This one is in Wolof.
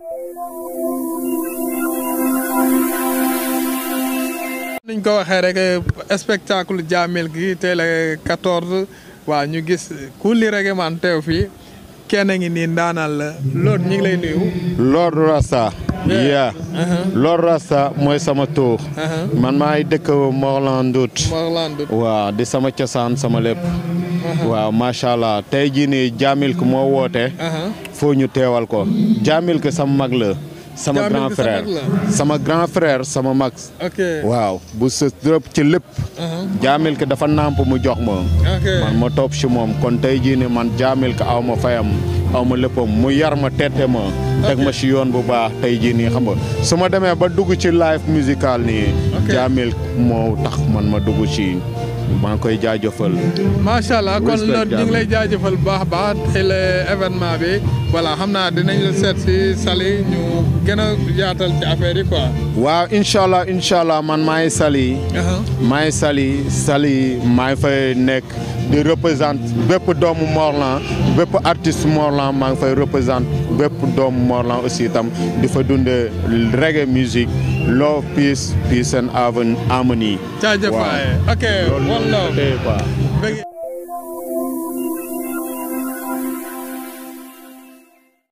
niñ ko waxee rek spectacle jaamil gi tey la 14 waaw ñu gis kulli rek man teew fii kenn ngi nii ndaanal la loolu ñu ngi lay nuyu. Lord Rasta. yeah Lord Rasta mooy sama tur. man maay dëkk Morlan Ndout. Morlan Ndout. waaw di sama cosaan sama lépp. waaw macha allah tey jii nii Jamil ko moo woote. foo ñu teewal ko. Jamil ko sama mag la. sama Jamil grand ko sa frère mag la. sama grand frère sama mag. ok waaw bu sës dërëb ci lépp. Jamil ko dafa nàmp mu jox ma. ok man ma topp si moom kon tey jii nii man Jamil ko aw ma fayam aw ma léppam mu yar ma tette ma. teg ma si yoon bu baax tey jii nii xam nga su ma demee ba dugg ci live musical nii. Ok. Jamil moo tax man ma dugg ci maa ngi koy jaajëfal. macha allah kon Respect loolu ñu ngi lay Jamil. jaajëfal bu baax a baax tey la événement bi voilà xam naa dinañ la seet si Saly ñu gën a yaatal ci affaire yi quoi. waaw incha allah incha allah man maay Saly. maay Saly Saly maa ngi fay nekk di représente bépp doomu Morlan bépp artiste Morlan maa ngi fay représente bépp doomu Morlan aussi itam di fa dundee reggae music love peace peace and harmony. jaajëf waay ok loolu one love tey quoi. bëgg